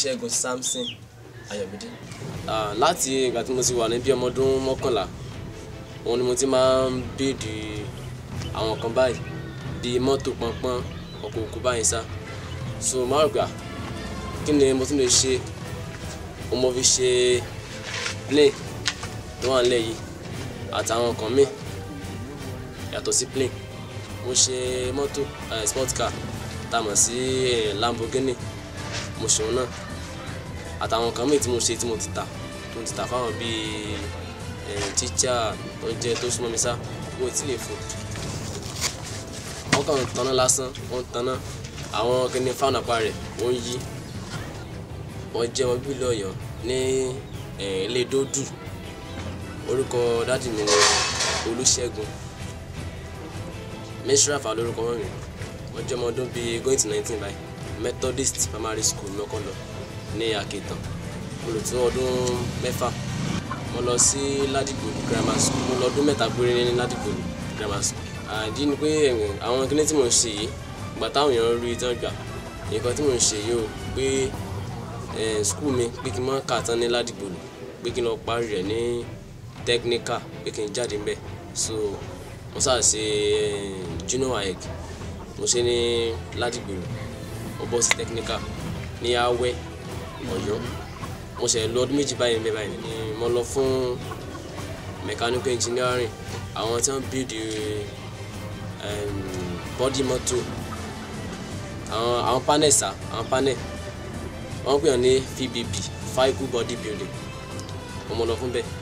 olùṣègùn samson ayọ̀mídé. Ah, láti ìgbà tí mo ti wà ní bí ọmọ ọdún mọ́kànlá òun ni mo ti máa ń bèèdì àwọn kan báyìí bíi mọ́tò pọnpọ́n ọkọ̀ òkú báyìí sá so máa rò pé ah, kí ni mo tún lè ṣe o mo fi ṣe plane tó wà nílẹ̀ yìí àtàwọn nǹkan míì yàtọ̀ sí plane mo ṣe mọ́tò eh, sport car tá a mọ̀ sí eh, Lamborghini mo ṣe òun náà àtàwọn nǹkan míì tí mo ṣe tí mo ti tà tí mo ti tà fáwọn bíi tíṣà tó jẹ́ tó súnmọ́ mi sá wọ́n ti lè fò wọ́n kàn ń tanná lásán wọ́n ń tanná àwọn kíní fáwọn apá rẹ̀ ó ń yí wọ́n jẹ́ wọn bíi lọ́yọ̀ ní eh, ilé dódù orúkọ dádì mi ni Olúṣẹ́gun Mishrafa lórúkọ wọn mi wọ́n jẹ́ ọmọ ọdún bíi going to nineteen báyìí Methodist primary school lọ́kọ́ lọ ní Akétàn mo lò tó ọdún mẹ́fà mo lọ sí Ládìgbòlù grammar school mo lọ ọdún mẹ́ta péré ní Ládìgbòlù grammar school àdí ni pé eh, àwọn kíní tí mo ń ṣe yìí ìgbà táwọn èèyàn rí tán gbà nǹkan tí mo ń ṣe yìí o pé eh, school mi pé kí n má kà tán ní Ládìgbòlù pé kí n lọ parí rẹ̀ ní technical pé kí n jáde ńbẹ̀ so mo sáà ṣe eh, junior waec mo ṣe ní Ládìgbòlù mo bọ́ sí technical ní Awẹ́ Ọ̀yọ́ mo ṣe lọ ọdún méjì báyìí ńbẹ̀ báyìí ni mo lọ fún mechanical engineering àwọn tí wọ́n build um, body motor àwọn àwọn panel sá àwọn panel wọ́n pè wọ́n ní VBB vehicle body building mo mọ lọ fún bẹ́ẹ̀.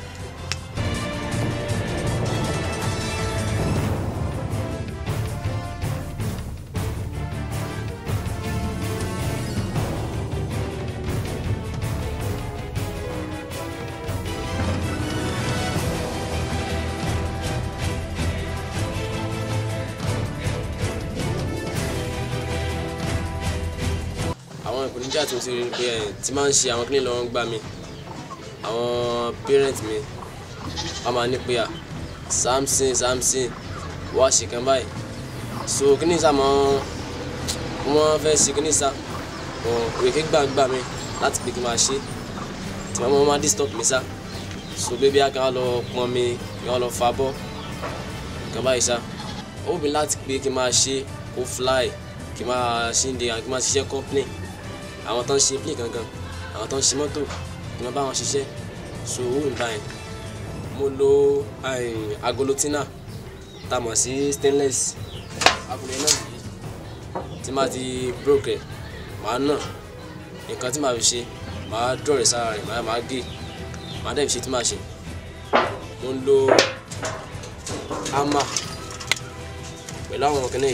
àwọn ìpèníjà tí mo ti rí pé ẹ ti máa ń ṣe àwọn kíní lọ́wọ́ ń gbà mí àwọn parent mi wọ́n máa ní pé à Samson Samson wá ṣe kan báyìí so kíní sá mọ́ wọ́n fẹ́ ṣe kíní sá òye gbàgbà mi láti pé kí n máa ṣe tí wọ́n máa disturb mi sá so bébí a kan lọ pọn mi kí wọ́n lọ fa bọ́ kan báyìí sá ó wù mí láti pé kí n máa ṣe kó fly kí n máa ṣe ń de kí n máa ṣiṣẹ́ company àwọn tó ń ṣe plane gangan àwọn tó ń ṣe mọ́tò kí n máa bá wọn ṣiṣẹ́ so owó mi báyìí mo lo eh, agolo tina tá a mọ̀ sí stainless agolo náà nìyí tí máa ti broke ẹ̀ màá nà nǹkan tí màá fi ṣe màá dọ̀rẹ̀ sára rẹ̀ màá màá gé màá dẹ̀ fi ṣe tí màá ṣe mo ń lo hammer pẹ̀lú àwọn kìnìún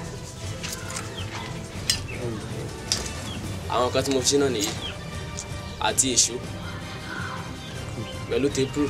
àwọn kan tí mo fi ṣe náà nìyí àti èṣó pẹ̀lú tepru.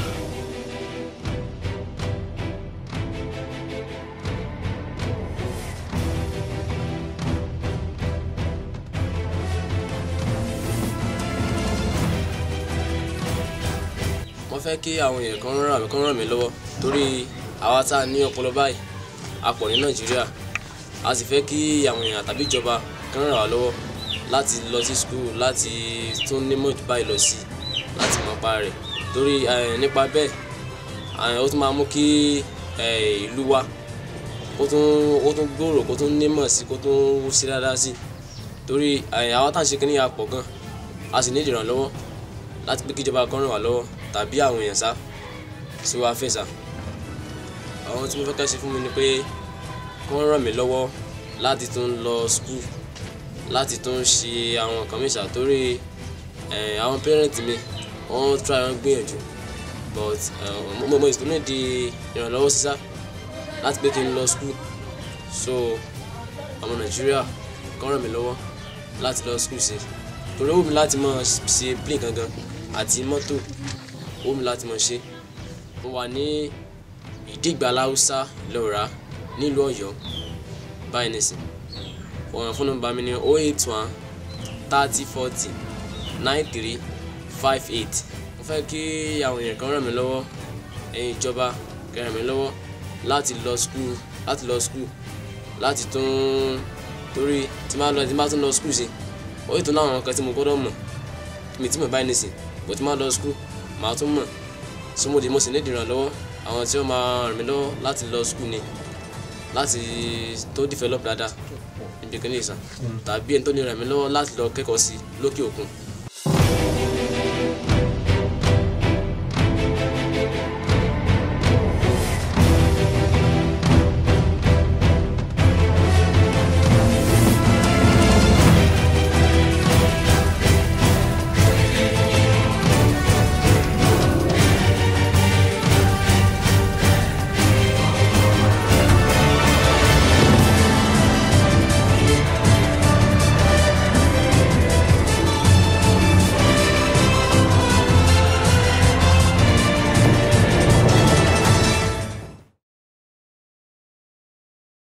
mo fẹ́ kí àwọn èèyàn kan ràn mí kan ràn mí lọ́wọ́ torí àwa tá a ní ọpọlọ báyìí a pọ̀ ní nàìjíríà a sì fẹ́ kí àwọn èèyàn tàbí ìjọba kan ràn wá lọ́wọ́ láti lọ sí school láti tún nímọ̀ jù báyìí lọ sí láti mọ̀ pa rẹ̀ torí eh, nípa bẹ́ẹ̀ eh, ó tún máa mú kí eh, ìlú wa kó tún kó tún gbòòrò kó tún nímọ̀ sí kó tún wú sí dáadáa sí torí eh, àwa tá à ń ṣe kínní yà pọ̀ gan a sì ní ìdìrànlọ́wọ́ láti pé kíjọba kan ràn wá lọ́wọ́ tàbí àwọn èèyàn sá sí wa fẹ́ sá àwọn tí mo fẹ́ ká ṣe fún mi ni pé kí wọ́n ràn mí lọ́wọ́ láti tún lọ school láti tún ṣe àwọn nǹkan mi ṣàtórí àwọn parent mi wọ́n try wọ́n gbìyànjú but mo mo ìsìnkú di ìrànlọ́wọ́ sísá láti pé kí n lọ school so ọmọ nàìjíríà kàn ràn mí lọ́wọ́ láti lọ school ṣe torí ó wù mí láti máa ṣe plane gangan àti mọ́tò ó wù mí láti máa ṣe mo wà ní ìdígbà láwùsá lọ́ra nílùú ọ̀yọ́ báyìí nìsín ọ̀ràn fún nọ́mbà mi ní oh eight one thirty forty nine three five eight mo fẹ́ kí àwọn èèyàn kan ràn mí lọ́wọ́ ẹ̀yin ìjọba kẹ́ ràn mí lọ́wọ́ láti lọ school láti lọ school láti tún torí tí máa lọ tí máa tún lọ school ṣe ó yìí tó láwọn nǹkan tí mo gbọ́dọ̀ mọ̀ mi tí mo báyìí nìsín bó ti máa lọ skul màá tún mọ̀ sọmọdé mo sì ní ìdìrànlọ́wọ́ àwọn tí wọ́n máa ràn mí lọ́wọ́ láti lọ skul ni láti tó develop dáadáa ibi kan ní ìsàn tàbí ẹni tó lè ràn mí lọ́wọ́ láti lọ kẹ́kọ̀ọ́ sí lókè òkun